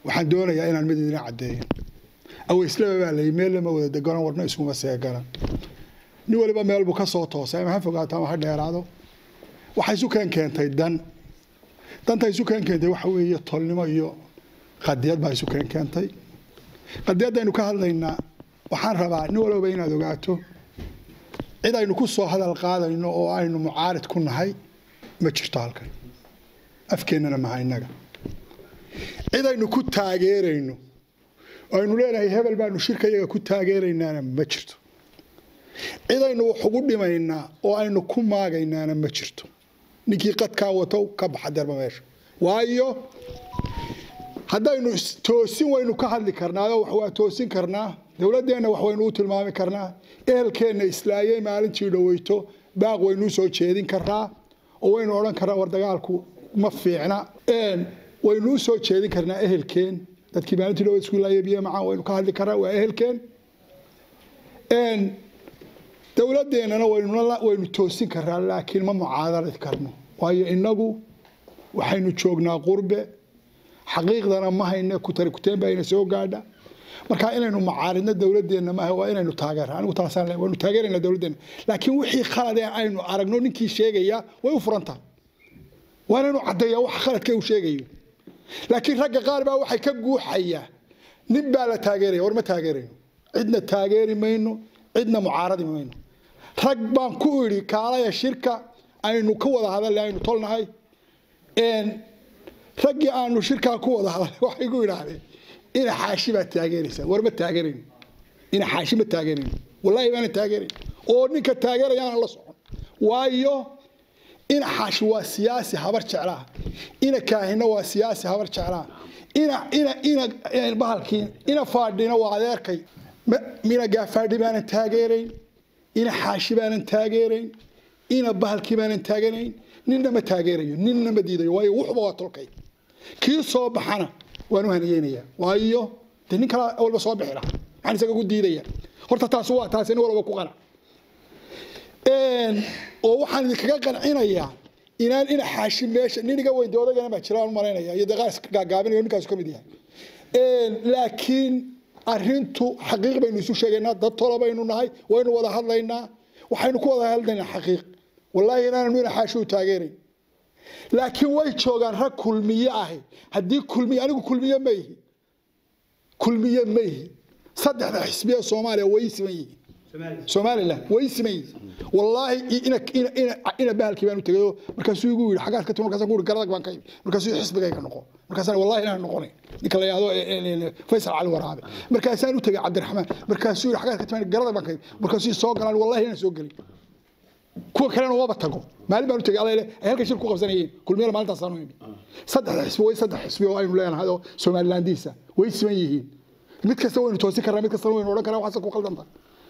waxaan doonayaa inaan mid idin caddeeyo aweyslaba baa layi meel lama wada deganon warna iskuma seegalan nin waliba meel buu ka soo toosay ama ha fogaato ama ha dheeraado waxay isu keen keentay dan danta isu keen keentay waxa weeye tolnimo iyo qadiyad baa isu keen keentay qadiyaddaynu ka hadlaynaa waxaan rabaa nin walbaba inaad ogaato cid aynu ku soo hadal qaadayno oo aynu mucaarid ku nahay ma jirto halkan afkeennana maha innaga cid aynu ku taageerayno oo aynu leenahay hebel baanu shirka iyaga ku taageeraynaana ma jirto cid aynu wax ugu dhimaynaa oo aynu ku maagaynaana ma jirto ninkii qadkaa wato ka baxa derba meesha waayo haddaynu toosin waynu ka hadli karnaa wax waa toosin karnaa dowladdeenna wax waynu u tilmaami karnaa ehelkeenna islaayey maalintii dhoweyto baaq waynuu soo jeedin karaa oo waynu odhan karnaa war dagaalku ma fiicna waynuu soo jeedin karnaa ehelkeen dadkii maalintii dhoweyt isku ilaayey biyo macaan waynu ka hadli karnaa waa ehelkeen dowladeennana waynu toosin karaa laakiin ma mucaadaradi karno waayo inagu waxaynu joognaa qurbe xaqiiqdana ma hayne kutari kuteen baa ina soo gaadha marka inaynu macaaridno dowladeenna maaha waa inaynu taageera anigu taasaan le waynu taageerayna dowladeenna laakiin wixii khalad ee aynu aragno ninkii sheegaya way u furantaha waa inaynu caddeeyaa wax khaladka uu sheegayo laakiin ragga qaar baa waxay ka guuxayaa nin baa la taageeraya war ma taageerayno cidna taageeri mayno cidna mucaaradi mayno rag baan ku idhi kaalaya shirka aynu ka wada hadalay aynu tolnahay raggii aanu shirkaa ku wada hadalay waxay ku idhaahdeen ina xaashi baad taageeraysaa war ma taageerayno ina xaashi ma taageerayno wallaahi baana taageerayn oo ninka taageerayaana la socon waayo ina xaashi waa siyaasi habar jeclaa ina kaahina waa siyaasi habar jeclaa ina ina ina bahalkii ina faadhina waa adeerkay mina gaafaadhi baanan taageerayn ina xaashi baanan taageerayn ina bahalkii baanan taaganayn ninna ma taageerayo ninna ma diidayo waayo wuxuba waa tolkay kii soo baxana waan u haniyeynayaa waayo de nin kala walba soo bixi lahaa maxaan isaga ku diidaya horta taasi waa taasi nin walba ku qanac oo waxaan idinkaga qancinayaa inaan ina xaashi meesha nin iga weyn doodagana baa jiraan malaynaya iyo daqaas gaagaabinayo ninkaasu ka mid yahay laakiin arintu xaqiiq baynu isu sheegaynaa dad tola baynu nahay waynu wada hadlaynaa waxaynu ku wada hadlaynaa xaqiiq wallaahi inaannu ina xaashi u taageerayn laakiin way joogaan rag kulmiye ahi haddii kulmiye anigu kulmiye ma ihi kulmiye ma ihi saddexda xisbiya soomaaliya way siman yihiin somalilan way siman yihiin wallaahi ina ina ina ina bahalkii baan u tegayo markaasuu igu yidhi xagaad ka timi markaasaan ku yidhi garadag baan ka imi markaasuu xisbigayga noqo markaasaan wallahi inaan noqonay ninka la yidhahdo faysal cali waraabe markaasaan u tegay cabdiraxmaan markaasuu yidhi xagaad ka timi garadag baan ka imi markaasuu soo galaan wallahi inaan soo gelin kuwa kalena waba tago maalin baan u tegay alla ay halkan shir ku qabsanayeen kulmiyada maalintaasaan u imi saddexda xisbi way saddex xisbi oo aynu leenahay oo somalilandiisa way siman yihiin mid kasta waynu toosin karnaa mid kastana waynu odhan karnaa waxaase ku qaldanta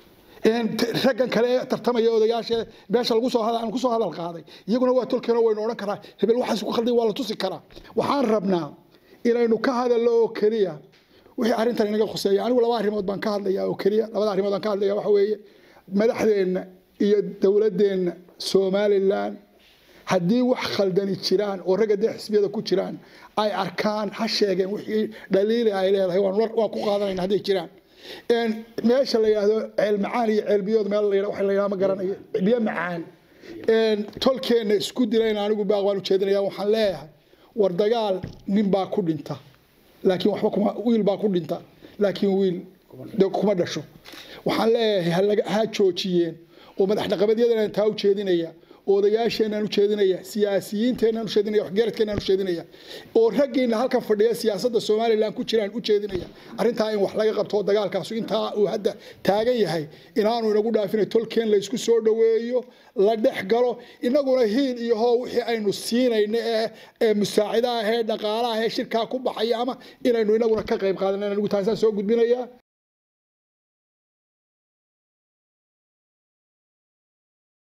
raggan kale ee tartamaya odayaasha beesha lagu soo hadal aan ku soo hadal qaaday iyaguna waa tolkeena waynu odhan karaa hebel waxaas ku qalday waa la tusi karaa waxaan rabnaa inaynu ka hadalno oo keliya wixii arrintan inaga khuseeya anigu laba arrimood baan ka hadlayaa oo keliya labada arrimood baan ka hadlaya waxa weeye madaxdeenna iyo dowladeenna somalilan haddii wax khaldani jiraan oo ragga dee xisbiyada ku jiraan ay arkaan ha sheegeen wixii dhaliili ay leedahay waan ku qaadanayna hadday jiraan meesha la yidhaahdo ceel macaan iyo ceel biyood meel la waxa la yidhahdo ma garanayo biyo macaan tolkeenna isku dilayna anigu baaq waan ujeedinaya waxaan leeyahay war dagaal nin baa ku dhinta laakiin waxba kuma wiil baa ku dhinta laakiin wiil de kuma dhasho waxaan leeyahay ha joojiyeen oo madax dhaqameedyadan taa u jeedinaya oo odayaasheenaan u jeedinaya siyaasiyiinteenaan u jeedinaya waxgaradkeenaan u jeedinaya oo raggiina halkan fadhiya siyaasadda somalilan ku jiraan u jeedinaya arrintaa in wax laga qabto dagaalkaasu intaa uu hadda taagan yahay inaanu inagu dhaafina tolkeen laysku soo dhoweeyo la dhex galo inaguna hiil iyo hoo wixii aynu siinayno ee ee musaacida ah ee dhaqaalaha ee shirkaa ku baxaya ama inaynu inaguna ka qayb qaadan anigu taasaan soo gudbinaya